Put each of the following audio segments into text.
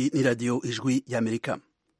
iyi ni radiyo ijwi y'amerika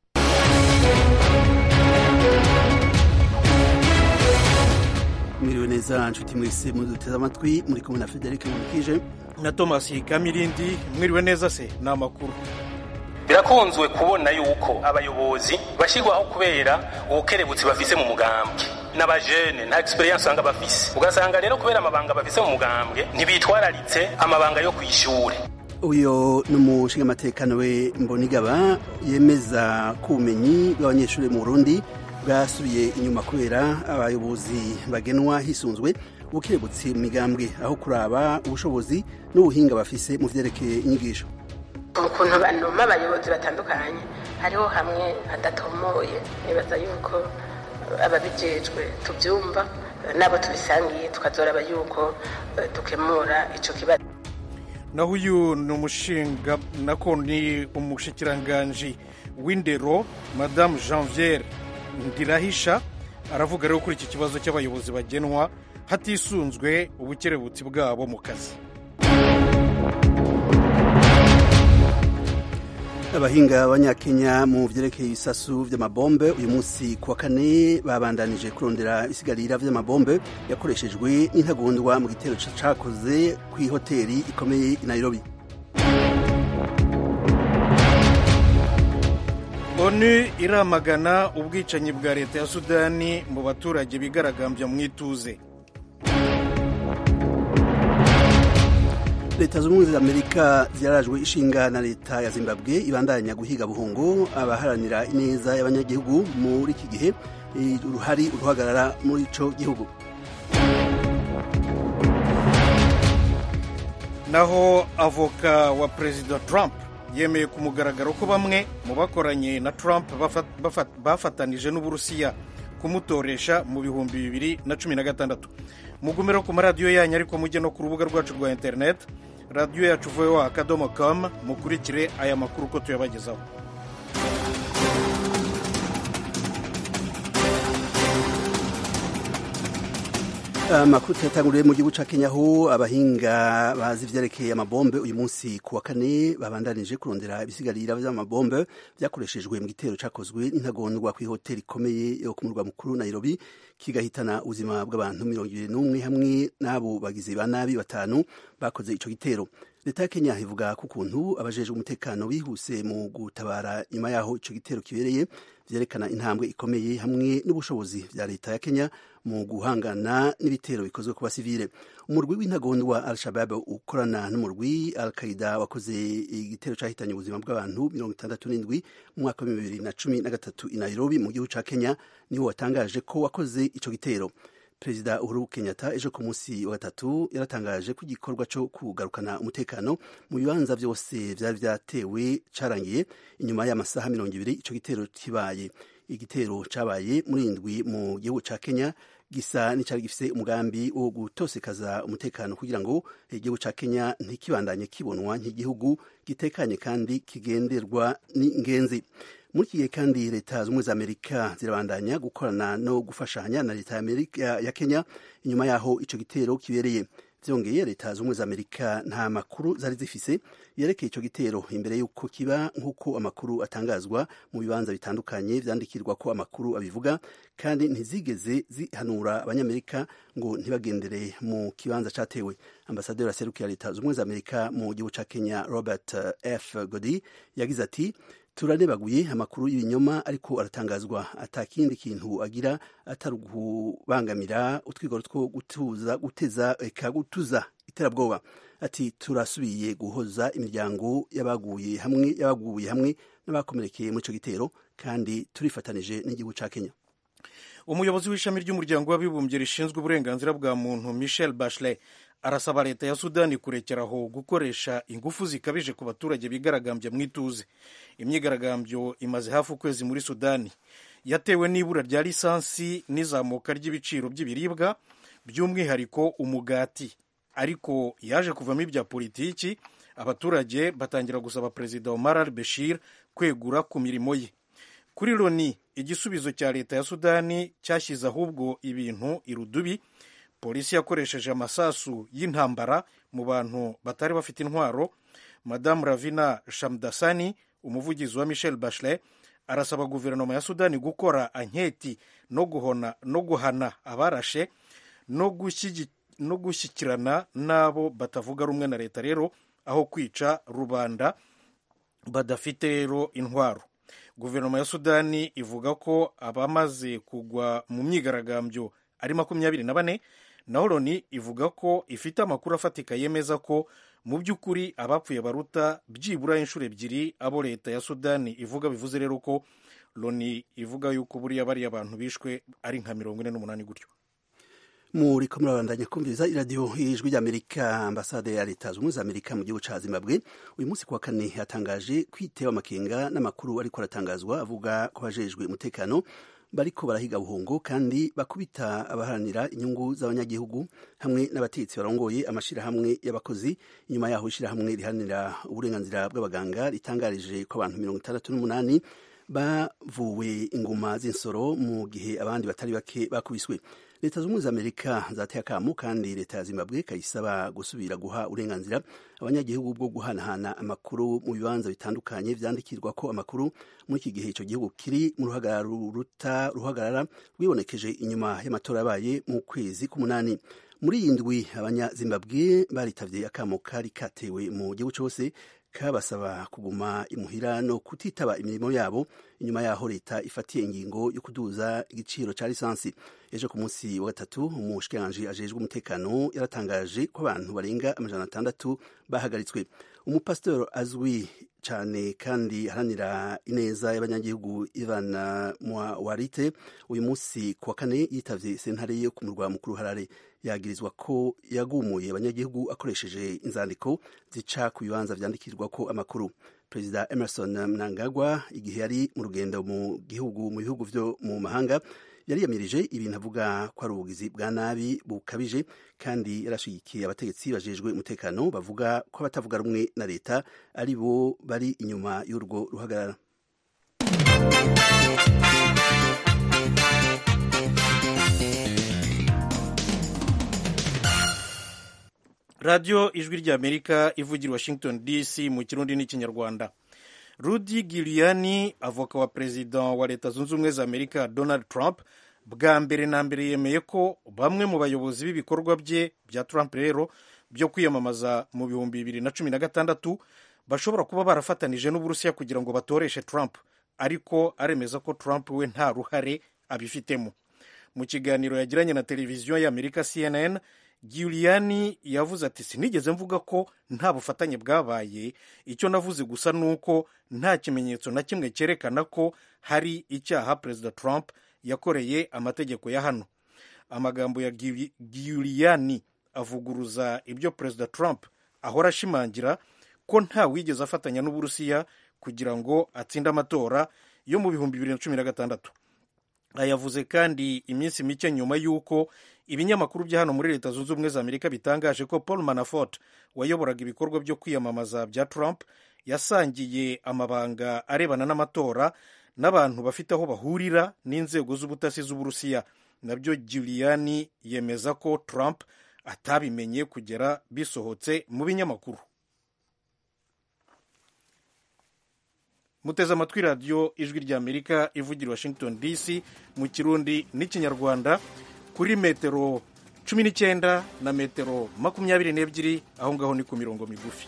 mwiriwe neza nshuti mwese muduteze amatwi muri kumwe na frederic mumukije na thomas kamirindi mwiriwe neza se ni amakuru birakunzwe kubona yuko abayobozi bashyirwaho kubera ubukerebutsi bafise mu mugambwe n'abajene nta experience usanga bafise ugasanga rero kubera amabanga bafise mu mugambwe ntibitwararitse amabanga yo kw'ishure uyu ni umushingamateka we mbonigaba yemeza ko ubumenyi bw'abanyeshuri mu burundi bwasubiye inyuma kubera abayobozi bagenwa hisunzwe ubukerebutsi mu migambwe aho kuraba ubushobozi n'ubuhinga bafise mu vyerekeye inyigisho ukuntu banuma abayobozi batandukanye hariho hamwe hadatomoye nibaza yuko ababijejwe tubyumva nabo tubisangiye tukazoraba yuko dukemura ico kibazo naho uyu ni umushinga nako ni umushikiranganji w'indero madamu janviere ndirahisha aravuga rero kuri iki kibazo cy'abayobozi bagenwa hatisunzwe ubukerebutsi bwabo mu kazi abahinga b'abanyakenya mu vyerekeye ibisasu vy'amabombe uyu munsi kuwa kane babandanije kurondera isigarira vy'amabombe yakoreshejwe n'intagondwa mu gitero cakoze kw'ihoteri ikomeye i nairobi onu iramagana ubwicanyi bwa leta ya sudani mu baturage bigaragambya mu ituze leta z'ubumwe za amerika ziyarajwe ishinga na leta ya zimbabwe ibandanya guhiga buhungu abaharanira ineza y'abanyagihugu muri iki gihe uruhari uruhagarara muri ico gihugu naho avoka wa perezida trump yemeye ku mugaragaro ko bamwe mu bakoranye na trump bafatanije n'uburusiya kumutoresha mu bihumbi bibiri na cumi na gatandatu mugumiro ku maradiyo yanyu ariko mujye no ku rubuga rwacu rwa interineti radiyo yacu voa akadomo com mukurikire aya makuru uko tuyabagezaho amakuru tuyatanguriye mu gihugu ca kenya aho abahinga bazi ivyerekeye amabombe uyu munsi ku wa kane babandanije kurondera ibisigarira vy'amabombe vyakoreshejwe mu gitero cakozwe n'intagondwa kw'ihoteli ikomeye yo ku murwa mukuru nairobi kigahitana ubuzima bw'abantu mirongo ibiri n'umwe hamwe n'abo bagizi ba nabi batanu bakoze ico gitero leta ya kenya ivuga ko ukuntu abajejwe umutekano bihuse mu gutabara nyuma yaho ico gitero kibereye vyerekana intambwe ikomeye hamwe n'ubushobozi vya leta ya kenya mu guhangana n'ibitero bikozwe ku basivile umurwi w'intagondwa al-shabab ukorana n'umurwi al-qaida wakoze igitero cahitanye ubuzima bw'abantu mirongo itandatu n'indwi mu mwaka wa bibiri na cumi na gatatu i nairobi mu gihugu ca kenya niwo watangaje ko wakoze ico gitero perezida uhuru kenyatta ejo ku munsi wa gatatu yaratangaje ko igikorwa cyo kugarukana umutekano mu bibanza byose vyari vyatewe carangiye inyuma y'amasaha mirongo ibiri ico gitero kibaye igitero cabaye muri indwi mu gihugu ca kenya gisa n'icari gifise umugambi wo gutosekaza umutekano kugira ngo igihugu ca kenya ntikibandanye kibonwa nk'igihugu gitekanye kandi kigenderwa n'ingenzi muri iki gihe kandi leta z'ubumwe za amerika zirabandanya gukorana no gufashanya na leta ya kenya inyuma y'aho ico gitero kibereye vyongeye leta z'ubumwe za amerika nta makuru zari zifise yerekeye ico gitero imbere y'uko kiba nk'uko amakuru atangazwa mu bibanza bitandukanye vyandikirwa ko amakuru abivuga kandi ntizigeze zihanura abanyamerika ngo ntibagendere mu kibanza catewe ambasaderi aserukira leta z'ubumwe za amerika mu gihugu ca kenya robert f godi yagize ati turanebaguye amakuru y'ibinyoma ariko aratangazwa atakindi kintu agira atari ukubangamira utwigoro two gutuza guteza eka gutuza iterabwoba ati turasubiye guhoza imiryango y'abaguye hamwe y'abaguye hamwe n'abakomerekeye muri ico gitero kandi turifatanije n'igihugu ca Kenya umuyobozi w'ishami ry'umuryango w'abibumbye rishinzwe uburenganzira bwa muntu Michel Bachelet arasaba leta ya sudani kurekeraho gukoresha ingufu zikabije ku baturage bigaragambya mu ituze imyigaragambyo imaze hafi ukwezi muri sudani yatewe n'ibura rya lisansi n'izamuka ry'ibiciro by'ibiribwa by'umwihariko umugati ariko yaje kuvamo ibya politiki abaturage batangira gusaba perezida Omar al-Bashir kwegura ku mirimo ye kuri loni igisubizo cya leta ya sudani cyashyize ahubwo ibintu irudubi polisi yakoresheje amasasu y'intambara mu bantu batari bafite intwaro madamu ravina shamdasani umuvugizi wa michel bachelet arasaba guverinoma ya sudani gukora anketi no guhona no guhana abarashe no gushyikirana n'abo batavuga rumwe na leta rero aho kwica rubanda badafite rero intwaro guverinoma ya sudani ivuga ko abamaze kugwa mu myigaragambyo ari makumyabiri na bane naho loni ivuga ko ifite amakuru afatika yemeza ko mu by'ukuri abapfuye baruta byibura inshuro ebyiri abo leta ya sudani ivuga bivuze rero ko loni ivuga yuko buriya bariya abantu bishwe ari nka mirongo ine n'umunani gutyo muri ko murabandanya kumviriza iradiyo y'ijwi ry'amerika ambasade ya leta zunze ubumwe za amerika mu gihugu ca zimbabwe uyu munsi kuwa kane yatangaje kwitewe amakenga n'amakuru ariko aratangazwa avuga ko bajejwe umutekano bariko barahiga buhungo kandi bakubita abaharanira inyungu z'abanyagihugu hamwe n'abategetsi barongoye amashirahamwe y'abakozi inyuma yaho ishirahamwe riharanira uburenganzira bw'abaganga ritangarije ko abantu mirongo itandatu n'umunani bavuwe inguma z'insoro mu gihe abandi batari bake bakubiswe leta z'ubumwe za amerika zateye akamu kandi leta ya zimbabwe kayisaba gusubira guha uburenganzira abanyagihugu bwo guhanahana amakuru mu bibanza bitandukanye vyandikirwa ko amakuru muri iki gihe ico gihugu kiri mu ruhagarara ruta ruhagarara rwibonekeje inyuma y'amatora yabaye mu kwezi k'umunani muri iyi ndwi abanyazimbabwe baritavye akamo kari katewe mu gihugu cose kabasaba kuguma imuhira no kutitaba imirimo yabo inyuma yaho leta ifatiye ingingo yo kuduza igiciro ca lisansi ejo ku munsi wa gatatu umushikiranganji ajejwe umutekano yaratangaje ko abantu barenga amajana atandatu bahagaritswe umupasitori azwi cyane kandi aharanira ineza y'abanyagihugu ivana warite uyu munsi ku wa kane yitavye sentare yo ku murwa mukuru harare yagirizwa ko yagumuye abanyagihugu akoresheje inzandiko zica ku bibanza vyandikirwa ko amakuru perezida emerson mnangagwa igihe yari mu rugendo mu gihugu mu bihugu vyo mu mahanga yariyamirije ibintu avuga ko ari ubugizi bwa nabi bukabije kandi yarashigikiye abategetsi bajejwe umutekano bavuga ko abatavuga rumwe na leta ari bo bari inyuma y'urwo ruhagarara radiyo ijwi ry'amerika ivugira washington dc mu kirundi n'ikinyarwanda rudi giliyani avoka wa perezida wa leta zunze ubumwe za amerika donald trump bwa mbere na mbere yemeye ko bamwe mu bayobozi b'ibikorwa bye bya trump rero byo kwiyamamaza mu bihumbi bibiri na cumi na gatandatu bashobora kuba barafatanije n'uburusiya kugira ngo batoreshe trump ariko aremeza ko trump we nta ruhare abifitemo mu kiganiro yagiranye na televiziyo y'amerika cnn Giuliani yavuze ati sinigeze mvuga ko nta bufatanye bwabaye icyo navuze gusa ni uko nta kimenyetso na kimwe cyerekana ko hari icyaha perezida Trump yakoreye amategeko ya hano amagambo ya Giuliani avuguruza ibyo perezida Trump ahora ashimangira ko nta wigeze afatanya n'uburusiya kugira ngo atsinde amatora yo mu bihumbi bibiri na cumi na gatandatu ayavuze kandi iminsi mike nyuma y'uko ibinyamakuru bya hano muri leta zunze ubumwe za amerika bitangaje ko paul manafort wayoboraga ibikorwa byo kwiyamamaza bya trump yasangiye amabanga arebana n'amatora n'abantu bafite aho bahurira n'inzego z'ubutasi z'uburusiya nabyo giuliani yemeza ko trump atabimenye kugera bisohotse mu binyamakuru muteze amatwi radiyo ijwi ry'amerika ivugira washington dc mu kirundi n'ikinyarwanda kuri metero cumi n'icyenda na metero makumyabiri n'ebyiri aho ngaho ni ku mirongo migufi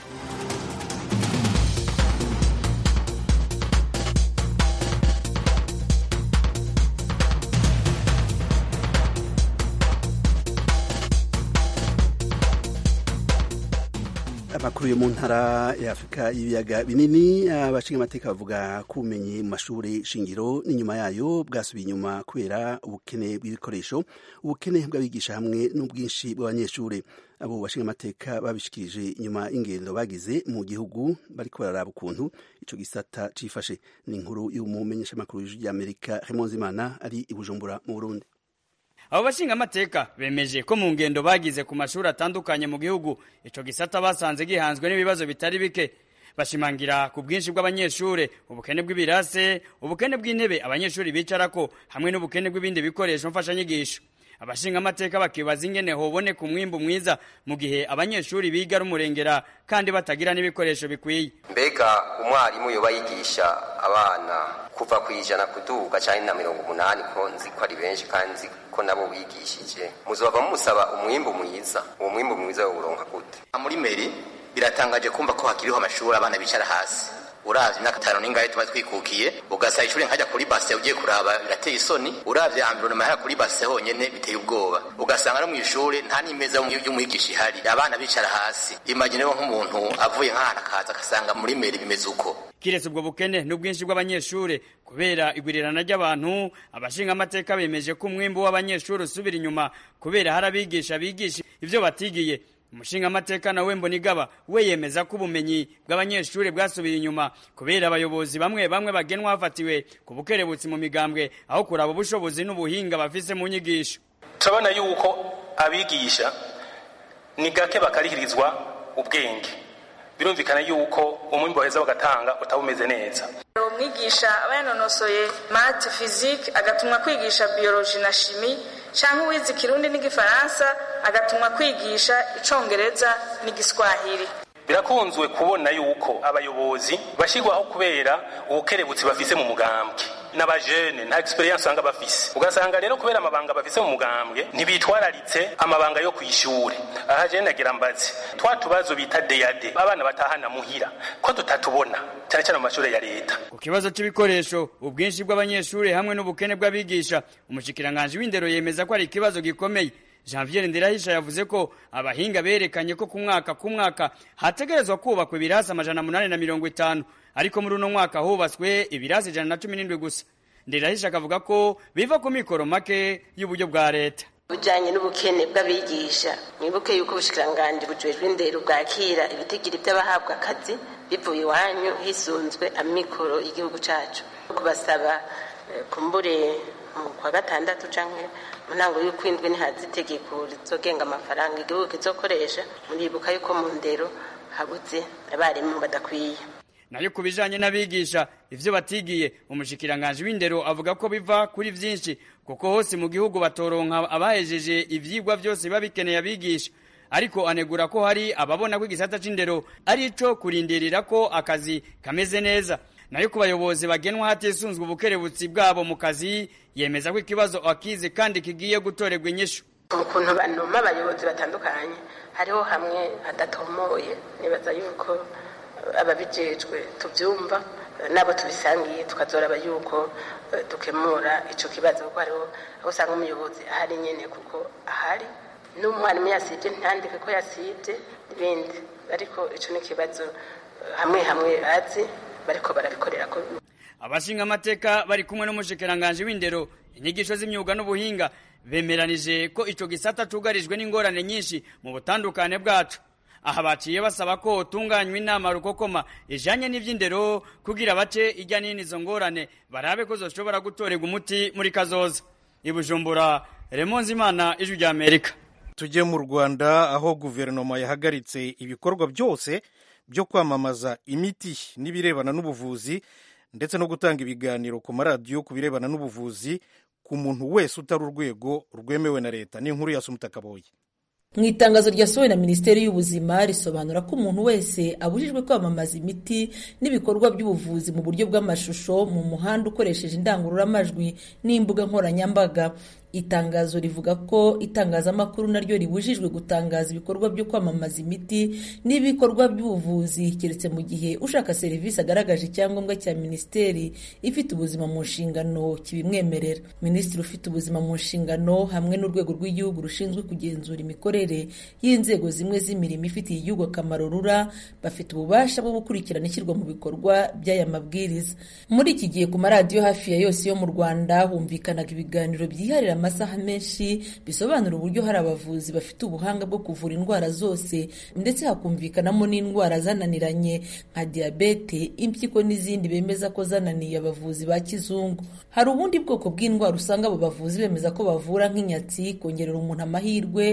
amakuru yo mu ntara ya afurika y'ibiyaga binini abashinga amateka bavuga ko ubumenyi mu mashuri shingiro n'inyuma yayo bwasubiye inyuma kubera ubukene bw'ibikoresho ubukene bw'abigisha hamwe n'ubwinshi bw'abanyeshuri abo bashinga amateka babishikirije inyuma y'ingendo bagize mu gihugu bariko bararaba ukuntu ico gisata cifashe ni inkuru y'umumenyeshamakuru w'ijwi ry'amerika Imana ari i bujumbura mu burundi abo bashinga amateka bemeje ko mu ngendo bagize ku mashuri atandukanye mu gihugu ico gisata basanze gihanzwe n'ibibazo bitari bike bashimangira ku bwinshi bw'abanyeshure ubukene bw'ibirase ubukene bw'intebe abanyeshuri bicarako hamwe n'ubukene bw'ibindi bikoresho mfashanyigisho abashingamateka bakibaza ingene hoboneka umwimbu mwiza mu gihe abanyeshuri biga ari umurengera kandi batagira n'ibikoresho bikwiye mbega umwarimu yoba yigisha abana kuva ku ijana kuduga cyane na mirongo umunani ko nzi ko ari benshi kandi nzi ko nabo bigishije muzova musaba umwimbu mwiza uwo mwimbu mwiza wawuronka gute muri meri biratangaje kumva ko hakiriho amashuri abana bicara hasi uravye imyaka itanu n'ingahe tuba twikukiye ugasaba ishuri nkajya kuri base ugiye kuraba birateye isoni uravye environnement hariya kuri base honyene biteye ubwoba ugasanga no mw'ishure nta n'imeza y'umwigisha ihari abana bicara hasi imagine nk'umuntu avuye nk'ahantu akaza agasanga muri meri bimeze uko kiretse ubwo bukene n'ubwinshi bw'abanyeshuri kubera igwirirana ry'abantu abashingamateka bemeje ko umwimbu w'abanyeshuri usubira inyuma kubera hari abigisha bigisha ivyo batigiye umushingamateka nawe mbonigaba we yemeza ko ubumenyi bw'abanyeshuri bwasubiye inyuma kubera abayobozi bamwe bamwe bagenwa hafatiwe ku bukerebutsi mu migambwe aho kuraba ubushobozi n'ubuhinga bafise mu nyigisho turabona yuko abigisha ni gake bakarihirizwa ubwenge birumvikana yuko umwimbo baheza bagatanga utaba umeze neza umwigisha aba yanonosoye mate fizike agatumwa kwigisha biyoloji na shimi cyangwa uwize ikirundi n'igifaransa agatumwa kwigisha icongereza n'igiswahili birakunzwe kubona yuko abayobozi bashyirwaho kubera ubukerebutsi bafise mu mugambwe n'abajene nta experience usanga bafise ugasanga rero kubera amabanga bafise mu mugambwe ntibitwararitse amabanga yo kw'ishure aha jene nagira mbazi twa tubazo bita deyade abana batahana muhira ko tutatubona cyane cyane mu mashuri ya leta ku kibazo c'ibikoresho ubwinshi bw'abanyeshuri hamwe n'ubukene bw'abigisha umushikiranganji w'indero yemeza ko ari ikibazo gikomeye Janvier Ndirahisha yavuze ko abahinga berekanye ko ku mwaka ku mwaka hategerezwa kubakwa ibirasi amajana munani na mirongo itanu ariko muri uno mwaka hubatswe ibirasi ijana na cumi n'indwi gusa Ndirahisha akavuga ko biva ku mikoro make y'uburyo bwa leta bujyanye n'ubukene bw'abigisha mwibuke yuko ubushikiranganji bujejwe indero bwakira ibitigiri by'abahabwa akazi bivuye iwanyu hisunzwe amikoro y'igihugu cyacu kubasaba kumbure mu kwa gatandatu canke mu ntango y'ukwindwi ntihaza itegeko rizogenga amafaranga igihugu kizokoresha muribuka yuko mu ndero habuze abarimu badakwiye nayo ku bijanye n'abigisha ivyo batigiye umushikiranganji w'indero avuga ko biva kuri vyinshi kuko hose mu gihugu batoronka abahejeje ivyigwa vyose biba bikeneye abigisha ariko anegura ko hari ababona ko igisata c'indero ari ico kurindirira ko akazi kameze neza nayo ku bayobozi bagenwa hatisunzwe ubukerebutsi bwabo mu kazi yemeza ko ikibazo akize kandi kigiye gutorerwa inyishu ukuntu banuma abayobozi batandukanye hariho hamwe hadatomoye nibaza yuko ababijejwe tubyumva nabo tubisangiye tukazoraba yuko dukemura ico kibazo kuko hariho aho usanga umuyobozi ahari nyene kuko ahari n'umwarimu yasibye ntandike ko yasibye n'ibindi ariko ico ni ikibazo hamwe hamwe bazi bariko barabikorera ko abashinga amateka bari kumwe n'umushikiranganji w'indero inyigisho z'imyuga n'ubuhinga bemeranije ko ico gisata cugarijwe n'ingorane nyinshi mu butandukane bwacu aha baciye basaba ko utunganywa inama rukokoma ijanye n'ivy'indero kugira bace ijya nini izo ngorane barabe ko zoshobora gutorerwa umuti muri kazoza ibujumbura remonzi imana ijwi rya amerika tujye mu rwanda aho guverinoma yahagaritse ibikorwa byose byo kwamamaza imiti n'ibirebana n'ubuvuzi ndetse no gutanga ibiganiro ku maradiyo ku birebana n'ubuvuzi ku muntu wese utari urwego rwemewe na leta ni inkuru ya sumutakaboye mu itangazo ryasohowe na minisiteri y'ubuzima risobanura ko umuntu wese abujijwe kwamamaza imiti n'ibikorwa by'ubuvuzi mu buryo bw'amashusho mu muhanda ukoresheje indangururamajwi n'imbuga nkoranyambaga itangazo rivuga ko itangazamakuru naryo ribujijwe gutangaza ibikorwa byo kwamamaza imiti n'ibikorwa by'ubuvuzi keretse mu gihe ushaka serivisi agaragaje icyangombwa cya minisiteri ifite ubuzima mu nshingano kibimwemerera minisitiri ufite ubuzima mu nshingano hamwe n'urwego rw'igihugu rushinzwe kugenzura imikorere y'inzego zimwe z'imirimo ifitiye igihugu akamaro rura bafite ububasha bwo gukurikirana ishyirwa mu bikorwa by'aya mabwiriza muri iki gihe ku maradiyo hafi ya yose yo mu rwanda humvikanaga ibiganiro byiharira amasaha menshi bisobanura uburyo hari abavuzi bafite ubuhanga bwo kuvura indwara zose ndetse hakumvikanamo n'indwara zananiranye nka diyabete impyiko n'izindi bemeza ko zananiye abavuzi ba kizungu hari ubundi bwoko bw'indwara usanga abo bavuzi bemeza ko bavura nk'inyatsi kongerera umuntu amahirwe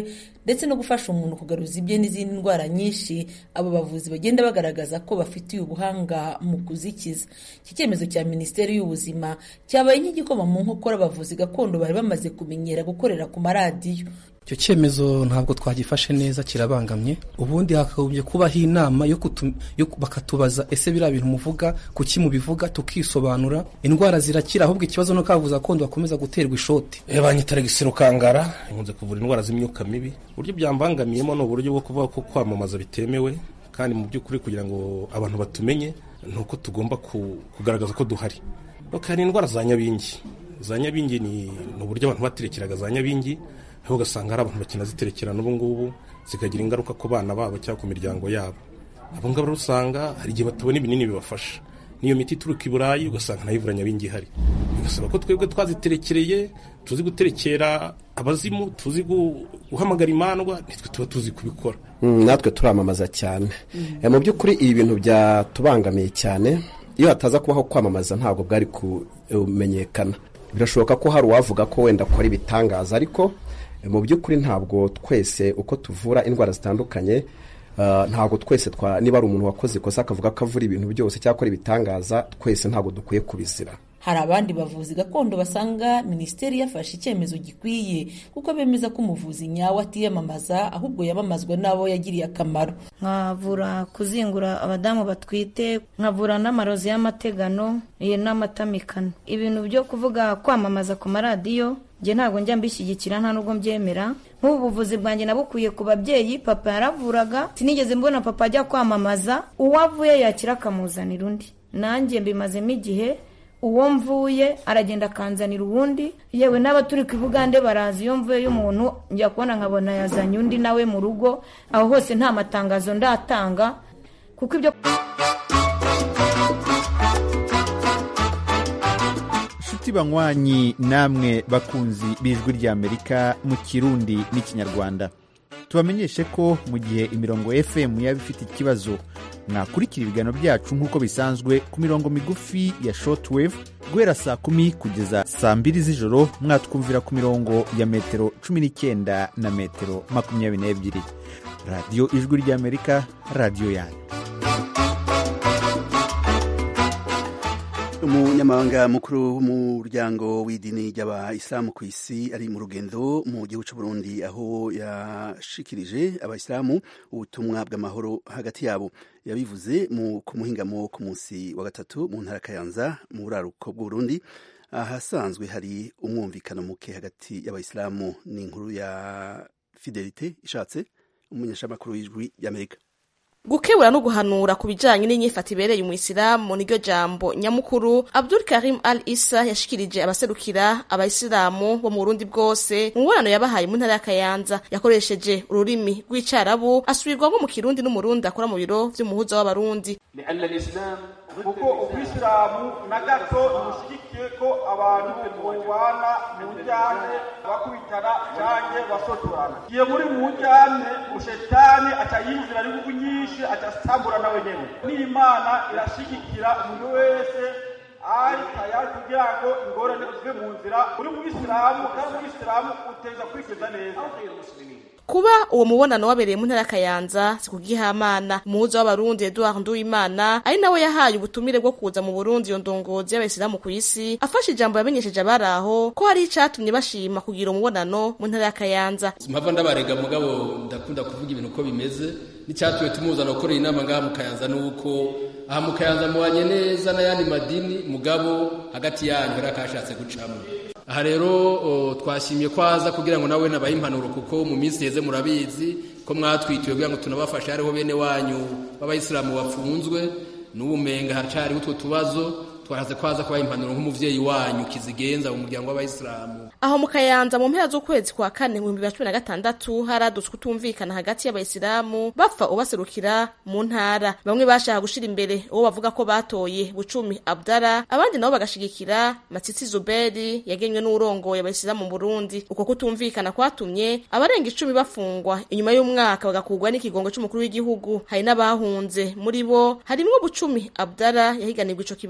ndetse no gufasha umuntu kugaruza ibye n'izindi ndwara nyinshi abo bavuzi bagenda bagaragaza ko bafitiye ubuhanga mu kuzikiza iki cyemezo cya minisiteri y'ubuzima cyabaye nk'igikoma mu nkokora abavuzi gakondo bari bamaze kumenyera gukorera ku maradiyo icyo cyemezo ntabwo twagifashe neza kirabangamye ubundi hakagombye kubaho inama yo bakatubaza ese biriya bintu muvuga kuki mubivuga tukisobanura indwara zirakira ahubwo ikibazo no kavuza gakondo bakomeza guterwa ishoti banyita gisiro kangara nkunze kuvura indwara z'imyuka mibi uburyo byambangamiyemo ni uburyo bwo kuvuga ko kwamamaza bitemewe kandi mu by'ukuri kugira ngo abantu batumenye ni uko tugomba kugaragaza ko duhari hari indwara za nyabingi za nyabingi ni uburyo abantu baterekeraga za nyabingi aho ugasanga hari abantu bakinaziterekera n'ubu ngubu zikagira ingaruka ku bana babo cyangwa ku miryango yabo abo ngabo rero usanga hari igihe batabona ibinini bibafasha n'iyo miti ituruka i burayi ugasanga nayo ivura nyabingi ihari bigasaba ko twebwe twaziterekereye tuzi guterekera abazimu tuzi guhamagara imandwa nitwe tuba tuzi kubikora natwe turamamaza cyane mu by'ukuri ibi bintu byatubangamiye cyane iyo hataza kubaho kwamamaza ntabwo bwari kumenyekana birashoboka ko hari uwavuga ko wenda akora ibitangaza ariko mu by'ukuri ntabwo twese uko tuvura indwara zitandukanye ntabwo twese niba ari umuntu wakoze ikosa akavuga ko avura ibintu byose cyangwa akora ibitangaza twese ntabwo dukwiye kubizira hari abandi bavuzi gakondo basanga minisiteri yafashe icyemezo gikwiye kuko bemeza ko umuvuzi nyawe atiyamamaza ahubwo yamamazwa n'abo yagiriye akamaro nkavura kuzingura abadamu batwite nkavura n'amarozi y'amategano n'amatamikano ibintu byo kuvuga kwamamaza ku maradiyo njye ntabwo njya mbishyigikira nta nubwo mbyemera nk'ubu buvuzi bwanjye nabukwiye ku babyeyi papa yaravuraga sinigeze mbona papa ajya kwamamaza uwo avuye yakira akamuzanira undi nanjye mbimazemo igihe uwo mvuye aragenda akanzanira uwundi yewe n'aba turi ku ibugande barazi iyo mvuye y'umuntu njya kubona nkabona yazanye undi nawe mu rugo aho hose nta matangazo ndatanga kuko ibyo inshuti banywanyi namwe bakunzi b'ijwi ry'amerika mu kirundi n'ikinyarwanda tubamenyeshe ko mu gihe imirongo fm yaba ifite ikibazo mwakurikira ibiganiro byacu nk'uko bisanzwe ku mirongo migufi ya shortwave guhera saa kumi kugeza saa mbiri z'ijoro mwatwumvira ku mirongo ya metero cumi n'icyenda na metero makumyabiri n'ebyiri radiyo ijwi ry'amerika radiyo yanyu umunyamabanga mukuru w'umuryango w'idini ry'abayisilamu ku isi ari mu rugendo mu gihugu cy'u Burundi aho yashikirije abayisilamu ubutumwa bw'amahoro hagati yabo yabivuze ku muhingamo ku munsi wa gatatu mu ntara Kayanza mu buraruko bw'u Burundi ahasanzwe hari umwumvikano muke hagati y'abayisilamu n'inkuru ya fidelite ishatse umumenyeshamakuru w'ijwi ry'amerika gukebura no guhanura ku bijanye n'inyifato ibereye umuyisilamu niryo jambo nyamukuru abdul karim al isa yashikirije abaserukira abayisilamu bo mu burundi bwose mu mubonano yabahaye mu ntara ya kayanza yakoresheje ururimi rw'icarabu asubirwamo mu kirundi n'umurundi akora mu biro vy'umuhuza w'abarundi kuko ubwisilamu na gato ntibushyigikiye ko abantu bubana mu njyane bakubitana canke basotorana iyo muri mu njyane ushetani aca yinjira n'inguvu nyinshi aca asambura nawe nyene n'imana irashigikira umuntu wese ari tayari kugira ngo ingorane zive mu nzira uri mu bisilamu kandi mu bisilamu uteza kwikeza neza kuba uwo mubonano wabereye mu ntara ya kayanza sikugihamana umuhuza w'abarundi eduard nduwimana ari nawe yahaye ubutumire bwo kuza mu burundi iyo ndongozi y'abayisilamu ku isi afashe ijambo yamenyesheje abari aho ko hari icatumye bashima kugira umubonano mu ntara ya kayanza mpava ndabarega mugabo ndakunda kuvuga ibintu uko bimeze n'icyatumye tumuzana gukorera inama ngaha mu kayanza nuko aha mu kayanza mubanye neza n'ayandi madini mugabo hagati yanyu hari akashatse gucamo aha rero twashimye ko aza kugira ngo nawe nabahe impanuro kuko mu minsi iheze murabizi ko mwatwitiwe kugira ngo tunabafashe hariho bene wanyu b'abayisilamu bafunzwe n'ubumenga haracariho utwo tubazo twaraze ko aza kubaha impanuro nk'umuvyeyi wanyu kizigenza mu muryango w'abayisilamu aho mu kayanza mu mpera z'ukwezi kwa kane mu bihumbi bibiri na cumi na gatandatu haradutswe utumvikana hagati y'abayisilamu bapfa ubaserukira mu ntara bamwe bashaka gushira imbere uwo bavuga ko batoye bucumi abdara abandi nabo bagashigikira matsitsi zuberi yagenywe n'urongoye abayisilamu mu burundi uko kutumvikana kwatumye abarenga icumi bafungwa inyuma y'umwaka bagakurwa n'ikigongo c'umukuru w'igihugu hari n'abahunze muri bo harimwo bucumi abdara yahiganirwa ico kibanza co guserukira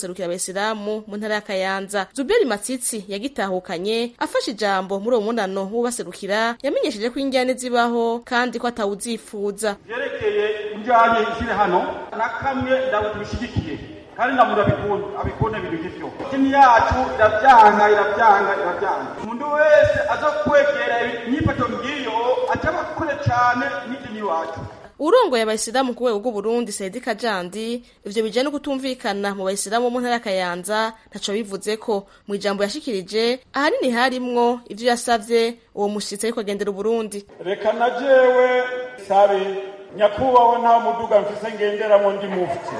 guserukira abayisilamu mu ntara ya kayanza zuberi matsitsi yagitahukanye afashe ijambo muri uwo munano w'ubaserukira yamenyesheje ko injyane zibaho kandi ko atawuzifuza vyerekeye injyane ziri hano na kamwe ndabishigikiye kandi ndamuntu abikunda abikunda ibintu nk'ivyo dini yacu iravyanga iravyanga iravyanga umuntu wese aza kwegera inyifato ngiyo acaba kure cane n'idini iwacu urongoye abayisilamu ku rwego rw'uburundi saidi kajandi ivyo bijanye no kutumvikana mu bayisilamu bo mu ntara ya kayanza ntaco bivuze ko mu ijambo yashikirije ahanini harimwo ivyo yasavye uwo mushitsi ariko agendera uburundi reka na jewe sabe nyakubahwa nta muduga mfise ngenderamo ndi mufti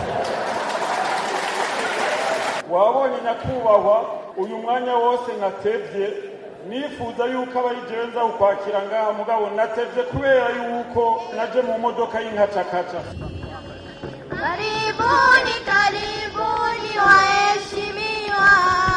wabonye nyakubahwa uyu mwanya wose natevye nifuza yuko abayigenza ukwakira ngaha mugabo natevye kubera yuko naje mu modoka y'inkacakaca Karibuni, karibuni waheshimiwa,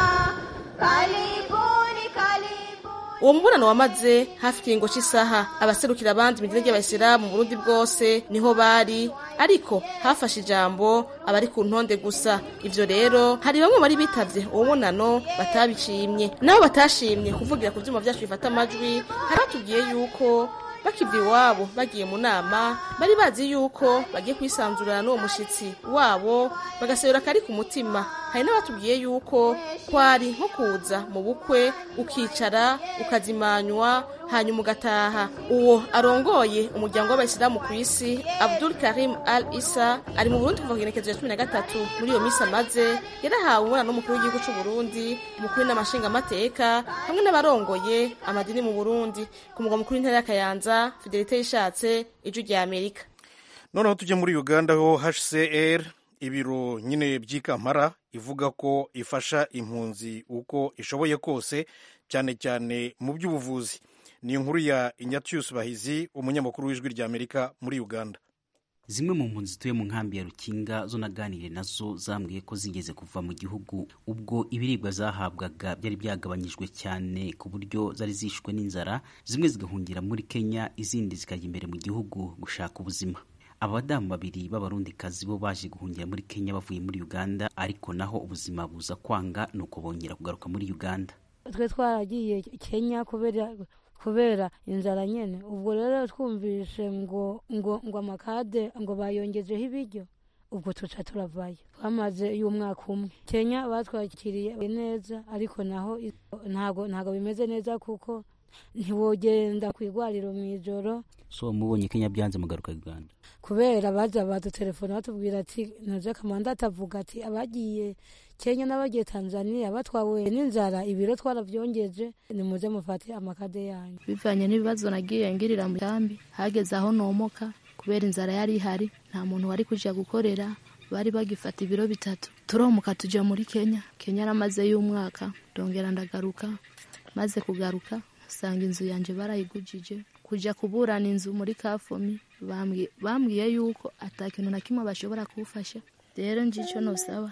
karibuni, karibuni. uwo mubonano wamaze hafi ikiringo c'isaha abaserukira abandi mu idini ry'abayisilamu mu burundi bwose niho bari ariko hafashe ijambo abari ku ntonde gusa ivyo rero hari bamwe bari bitavye uwo mubonano batabishimye nabo batashimye kuvugira ku vyuma vyacu bifata amajwi hari batubwiye yuko bakiva iwabo bagiye mu nama bari bazi yuko bagiye kwisanzurana n'uwo mushitsi wabo bagasebera kari ku mutima hari n'abatubwiye yuko kwari nko kuza mu bukwe ukicara ukazimanywa hanyuma ugataha uwo arongoye umuryango w'abayisilamu ku isi abdul karim al isa ari mu burundi kuva ku igenekezo ya cumi na gatatu muri iyo minsi amaze yarahawe umwana n'umukuru w'igihugu c'u burundi umukuru n'amashingamateka hamwe n'abarongoye amadini mu burundi ku mugwa mukuru w'intara ya kayanza fidelite yishatse ijwi rya amerika noneho tujye muri uganda ho hcr ibiro nyine by'ikampara ivuga ko ifasha impunzi uko ishoboye kose cyane cyane mu by'ubuvuzi ni inkuru ya inyatius bahizi umunyamakuru w'ijwi rya amerika muri uganda zimwe mu mpunzi zituye mu nkambi ya rukinga zo naganire nazo zambwiye ko zigeze kuva mu gihugu ubwo ibiribwa zahabwaga byari byagabanyijwe cyane ku buryo zari zishwe n'inzara zimwe zigahungira muri kenya izindi zikajya imbere mu gihugu gushaka ubuzima abadamu babiri b'abarundikazi bo baje guhungira muri kenya bavuye muri uganda ariko naho ubuzima buza kwanga nuko bongera kugaruka muri uganda twe twaragiye kenya kubera kubera inzara nyene ubwo rero twumvishe ngo ngo ngo amakade ngo bayongejeho ibiryo ubwo tuca turavayo twamaze y'umwaka umwe kenya batwakiriye neza ariko naho ntago ntago bimeze neza kuko ntiwogenda ku igwariro mu ijoro so mubonye kenya byanze mugaruka uganda kubera baza badutelefone batubwira ati naje kamanda atavuga ati abagiye kenya n'abagiye tanzania batwawe n'inzara ibiro twaravyongeje nimuze mufate amakade yanyu bivanye n'ibibazo nagiye ngirira mu kambi hageze aho nomoka kubera inzara yari ihari nta muntu wari kuja gukorera bari bagifata ibiro bitatu turomuka tuja muri kenya kenya naramaze y'umwaka ndongera ndagaruka maze kugaruka usanga inzu yanje barayigujije kuja kuburana inzu muri kafomi bambwiye yuko ata kintu na kimwe bashobora kuwufasha rero njico nosaba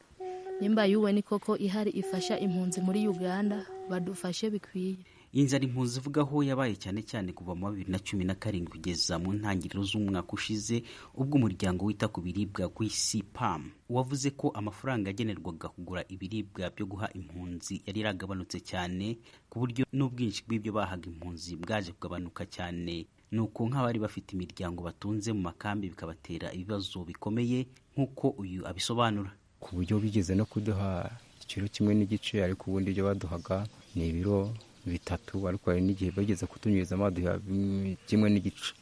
nimba yuwe ni koko ihari ifasha impunzi muri uganda badufashe bikwiye inzara impunzi ivugaho yabaye cyane cyane kuva mu bibiri na cumi na karindwi kugeza mu ntangiriro z'umwaka ushize ubwo umuryango wita ku biribwa w'isi pam wavuze ko amafaranga yagenerwaga kugura ibiribwa byo guha impunzi yari yaragabanutse cyane ku buryo n'ubwinshi bw'ibyo bahaga impunzi bwaje kugabanuka cyane nuko nk'abari bafite imiryango batunze mu makambi bikabatera ibibazo bikomeye nk'uko uyu abisobanura ku buryo bigeze no kuduha ikiro kimwe n'igice ariko ubundi ibyo baduhaga ni ibiro bitatu ariko hari n'igihe bageze kutunyuriza baduha kimwe n'igice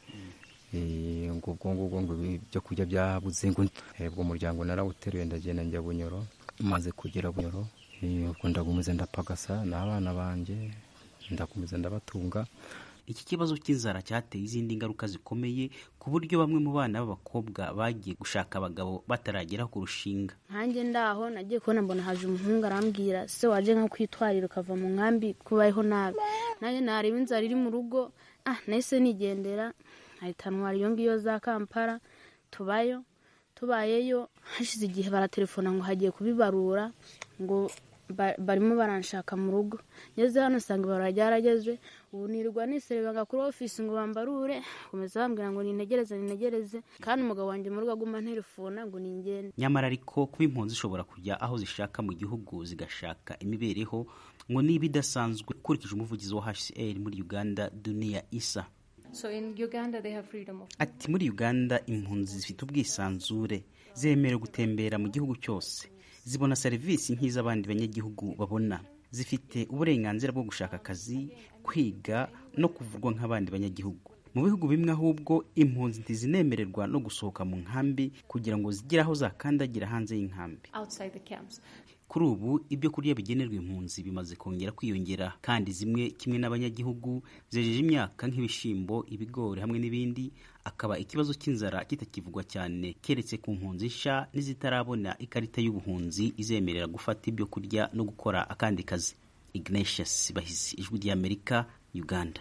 ngo ubwo ngubwo ngo ibyo kurya byabuze ngo ubwo umuryango narawuteruye ndagenda njya bunyoro maze kugera bunyoro ubwo ndagumiza ndapagasa n'abana banjye ndakomeza ndabatunga iki kibazo cy'inzara cyateye izindi ngaruka zikomeye ku buryo bamwe mu bana b'abakobwa bagiye gushaka abagabo bataragera ku rushinga nkanjye ndaho nagiye kubona mbona haje umuhungu arambwira se waje nko kwitwarira ukava mu nkambi kubayeho nabi nanjye nareba inzara iri mu rugo ah nahise nigendera nkahita ntwara iyo ngiyo za kampala tubayo tubayeyo hashize igihe baratelefona ngo hagiye kubibarura ngo ba- barimo baranshaka mu rugo ngeze hano usanga ibara ryarageze ubu nirirwa niserebanga kuri ofisi ngo bambarure komeza bambwira ngo nintegereze nintegereze kandi umugabo wanjye mu rugo aguma nterefona ngo ningende nyamara ariko kuba impunzi zishobora kujya aho zishaka mu gihugu zigashaka imibereho ngo niba idasanzwe ukurikije umuvugizi wa hcr muri uganda duniya isa So in Uganda, they have freedom of ati muri uganda impunzi zifite ubwisanzure zemerewe gutembera mu gihugu cyose zibona serivisi nk'iz'abandi banyagihugu babona zifite uburenganzira bwo gushaka akazi kwiga no kuvurwa nk'abandi banyagihugu mu bihugu bimwe ahubwo impunzi ntizinemererwa no gusohoka mu nkambi kugira ngo zigire aho zakandagira hanze y'inkambi outside the camps. kuri ubu ibyo kurya bigenerwa impunzi bimaze kongera kwiyongera kandi zimwe kimwe n'abanyagihugu zejeje imyaka nk'ibishyimbo ibigori hamwe n'ibindi akaba ikibazo cy'inzara kitakivugwa cyane keretse ku mpunzi nshya n'izitarabona ikarita y'ubuhunzi izemerera gufata ibyo kurya no gukora akandi kazi ignatius bahizi ijwi ry'amerika uganda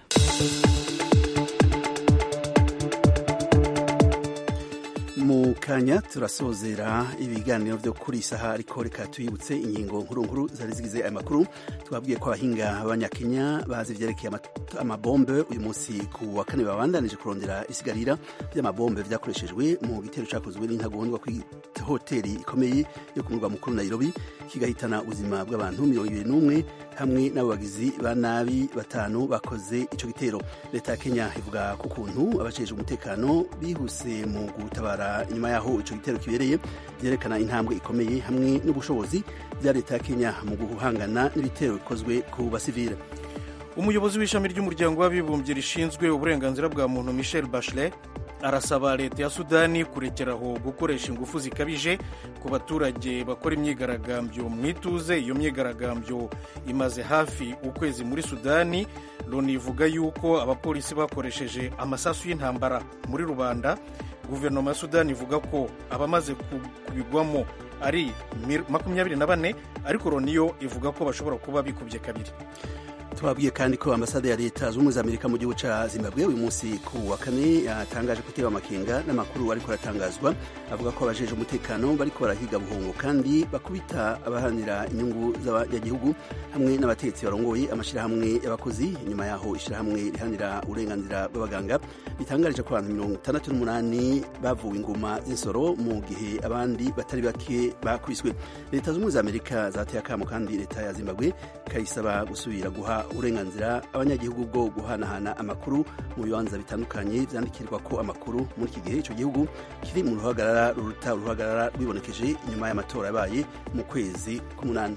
mu kanya turasozera ibiganiro byo kuri iyi saha ariko reka tuyibutse ingingo nkuru nkuru zari zigize aya makuru twabwiye ko abahinga b'abanyakenya bazi ibyerekeye ama- amabombe uyu munsi ku wa kane babandanije kurondera isigarira by'amabombe byakoreshejwe mu gitero cyakozwe n'intagondwa ku hoteli ikomeye yo ku murwa mukuru nairobi kigahitana ubuzima bw'abantu mirongo ibiri n'umwe hamwe n'abagizi ba nabi batanu bakoze icyo gitero leta ya kenya ivuga ku kuntu abajejwe umutekano bihuse mu gutabara inyuma yaho icyo gitero kibereye byerekana intambwe ikomeye hamwe n'ubushobozi bya leta ya kenya mu guhangana n'ibitero bikozwe ku basivile umuyobozi w'ishami ry'umuryango w'abibumbye rishinzwe uburenganzira bwa muntu michel bachelet arasaba leta ya sudani kurekeraho gukoresha ingufu zikabije ku baturage bakora imyigaragambyo mu ituze iyo myigaragambyo imaze hafi ukwezi muri sudani loni ivuga yuko abapolisi bakoresheje amasasu y'intambara muri rubanda guverinoma ya sudani ivuga ko abamaze ku- kubigwamo ari mir- makumyabiri na bane ariko loni yo ivuga ko bashobora kuba bikubye kabiri tubabwiye kandi ko ambasade ya leta zunze ubumwe za amerika mu gihugu cya zimbabwe uyu munsi ku wa kane yatangaje kuteba amakenga n'amakuru ariko aratangazwa avuga ko abajeje umutekano bariko barahiga buhungu kandi bakubita abaharanira inyungu z'abanyagihugu hamwe n'abategetsi barongoye amashyirahamwe y'abakozi nyuma yaho ishyirahamwe riharanira uburenganzira bw'abaganga ritangarije ko abantu mirongo itandatu n'umunani bavuwe ingoma z'insoro mu gihe abandi batari bake bakwiswe leta zunze ubumwe za amerika zateye akamo kandi leta ya zimbabwe ikayisaba gusubira guha uburenganzira abanyagihugu bwo guhanahana amakuru mu bibanza bitandukanye byandikirwa ko amakuru muri iki gihe icyo gihugu kiri mu ruhagarara ruruta uruhagarara rwibonekeje inyuma y'amatora yabaye mu kwezi k'umunani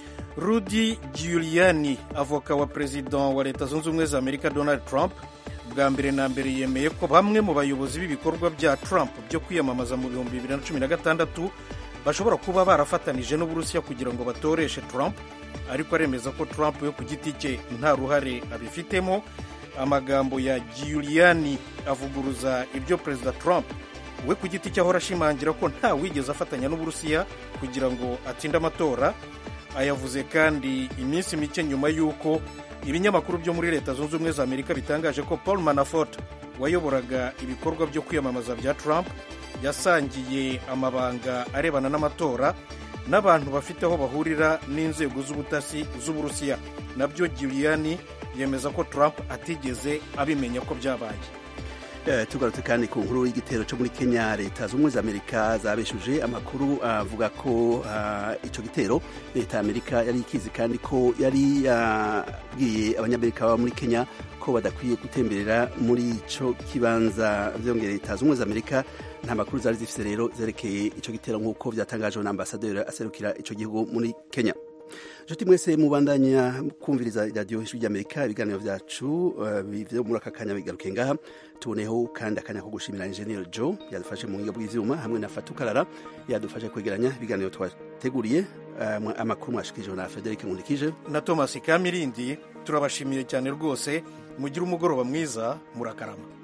Rudy Giuliani avoka wa perezida wa leta zunze ubumwe za amerika donald trump bwa mbere na mbere yemeye ko bamwe mu bayobozi b'ibikorwa bya trump byo kwiyamamaza mu bihumbi bibiri na cumi na gatandatu bashobora kuba barafatanije n'uburusiya kugira ngo batoreshe trump ariko aremeza ko trump we ku giti cye nta ruhare abifitemo amagambo ya Giuliani avuguruza ibyo perezida trump we ku giti cye ahora ashimangira ko nta wigeze afatanya n'uburusiya kugira ngo atsinde amatora ayavuze kandi iminsi mike nyuma y'uko ibinyamakuru byo muri leta zunze ubumwe za amerika bitangaje ko paul manafort wayoboraga ibikorwa byo kwiyamamaza bya trump yasangiye amabanga arebana n'amatora n'abantu bafite aho bahurira n'inzego z'ubutasi z'uburusiya nabyo Giuliani yemeza ko trump atigeze abimenya ko byabaye Eh, tugarutse kandi ku nkuru y'igitero cyo muri kenya leta z'ubumwe za amerika zabeshuje amakuru avuga ko ah, ico gitero leta ya amerika yari ikizi kandi ko yari yabwiye abanyamerika baba muri kenya ko badakwiye gutemberera muri ico kibanza vyongera leta z'ubumwe za amerika nta makuru zari zifise rero zerekeye ico gitero nk'uko vyatangajwe na ambasaderi aserukira ico gihugu muri kenya nshuti mwese mubandanya kumviriza radiyo ijwi ry'amerika ibiganiro byacu eh, byo muri aka kanya bigaruke ngaha tuboneho kandi akanya ko gushimira enjeniyeri jo yadufashe mu buhinga bw'ivyuma hamwe na fatukarara yadufashe kwegeranya ibiganiro twateguriye eh, amakuru mwashikije na frederic nkundikije na thomas kamirindi turabashimiye cyane rwose mugire umugoroba mwiza murakarama